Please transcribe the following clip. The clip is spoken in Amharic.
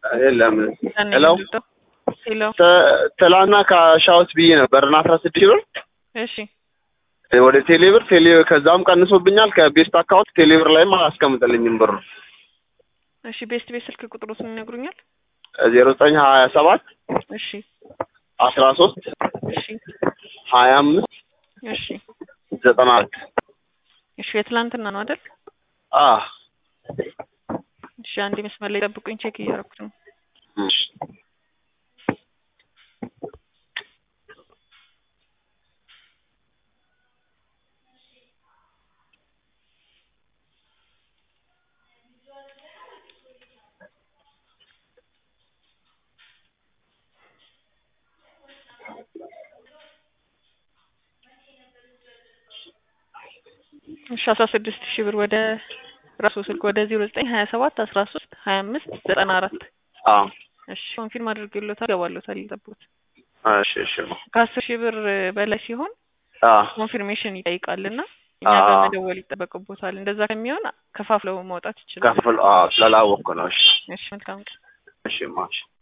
የለም ያኔ ሄሎ የምትወጣው? ሄሎ ተ- ትላንትና ከሻውት ብዬ ነበር እና አስራ ስድስት ሺህ ብር እሺ ወደ ቴሌብር ቴሌ ከዛም ቀንሶብኛል ከቤስት አካውንት ቴሌብር ላይም አላስቀምጠልኝም ብር እሺ ቤስት ቤት ስልክ ቁጥሩን ይነግሩኛል? ዜሮ ዘጠኝ ሀያ ሰባት እሺ አስራ ሶስት እሺ ሀያ አምስት እሺ ዘጠና አራት እሺ የትላንትና ነው አይደል? አ እሺ አንድ መስመር ላይ ጠብቁኝ፣ ቼክ እያደረኩት ነው። እሺ እሺ አስራ ስድስት ሺህ ብር ወደ ራሱ ስልክ ወደ ዜሮ ዘጠኝ ሀያ ሰባት አስራ ሶስት ሀያ አምስት ዘጠና አራት አ እሺ ኮንፊርም አድርጌሎታል፣ ገባሎታል፣ ይጠብቁት። እሺ እሺ ከአስር ሺህ ብር በላይ ሲሆን አ ኮንፊርሜሽን ይጠይቃልና እኛ ጋር አዎ። መደወል ይጠበቅቦታል። እንደዛ ከሚሆን ከፋፍለው መውጣት ይችላል። ከፍል አ ስላላወቅኩ ነው እሺ እሺ መልካም ቀን። እሺ ማሽ